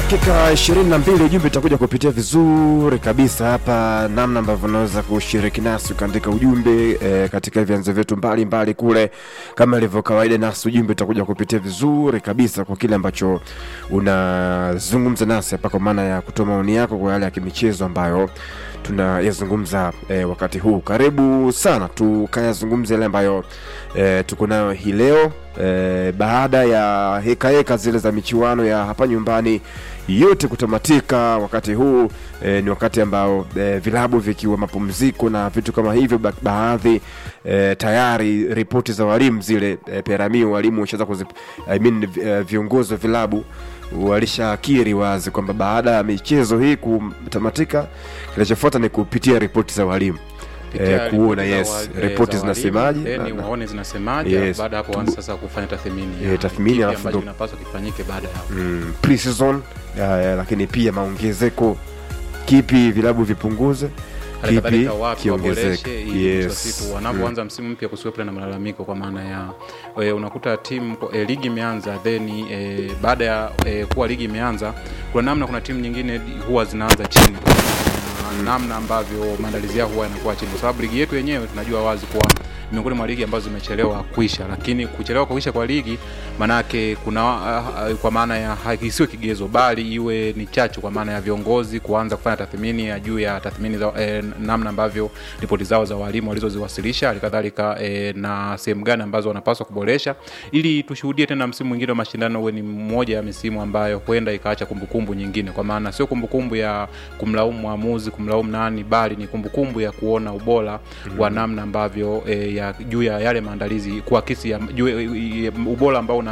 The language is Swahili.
dakika 22 ujumbe utakuja kupitia vizuri kabisa hapa, namna ambavyo unaweza kushiriki nasi ukaandika ujumbe e, katika vyanzo vyetu mbalimbali kule, kama ilivyo kawaida, nasi ujumbe utakuja kupitia vizuri kabisa kwa kile ambacho unazungumza nasi hapa, kwa maana ya kutoa maoni yako kwa yale ya kimichezo ambayo tunayazungumza e, wakati huu. Karibu sana tukayazungumza yale ambayo e, tuko nayo hii leo e, baada ya heka heka zile za michuano ya hapa nyumbani yote kutamatika. Wakati huu e, ni wakati ambao e, vilabu vikiwa mapumziko na vitu kama hivyo, ba baadhi e, tayari ripoti za walimu zile e, peramio walimu washaanza kuzi I mean, e, viongozi wa vilabu walishakiri wazi kwamba baada ya michezo hii kutamatika, kinachofuata ni kupitia ripoti za walimu Kupitia Eh, kuona, ripoti za yes, wa- ripoti za walimu, zinasemaje, then na- na- waone zinasemaje Yes. baada ya hapo waanze sasa kufanya tathmini ya Eh, tathmini, kipi alafu ambacho ndo- kinapaswa kifanyike baada ya hapo mm, pre-season eh, lakini pia maongezeko, kipi vilabu vipunguze, hali kipi kadhalika wapi kiongezeke. waboreshe ili mwisho wa Yes. siku wanapoanza msimu mpya kusiwepo na malalamiko kwa maana ya e, unakuta timu e, ligi imeanza then e, baada ya e, kuwa ligi imeanza kuna namna kuna timu nyingine huwa zinaanza chini na namna ambavyo maandalizi yao huwa yanakuwa chini kwa sababu ligi yetu yenyewe tunajua wazi kuwa miongoni mwa ligi ambazo zimechelewa kuisha lakini kuchelewa kuisha kwa ligi manake kuna uh, kwa maana ya isiwe kigezo bali iwe ni chachu kwa maana ya viongozi kuanza kufanya tathmini ya juu ya tathmini za eh, namna ambavyo ripoti zao za walimu walizoziwasilisha halikadhalika eh, na sehemu gani ambazo wanapaswa kuboresha ili tushuhudie tena msimu mwingine wa mashindano uwe ni mmoja ya misimu ambayo huenda ikaacha kumbukumbu nyingine kwa maana sio kumbukumbu ya kumlaumu mwamuzi kumlaumu nani bali ni kumbukumbu ya kuona ubora mm-hmm. wa namna ambavyo eh, ya juu ya yale maandalizi kuakisi ya, juu, eh, ubora ambao una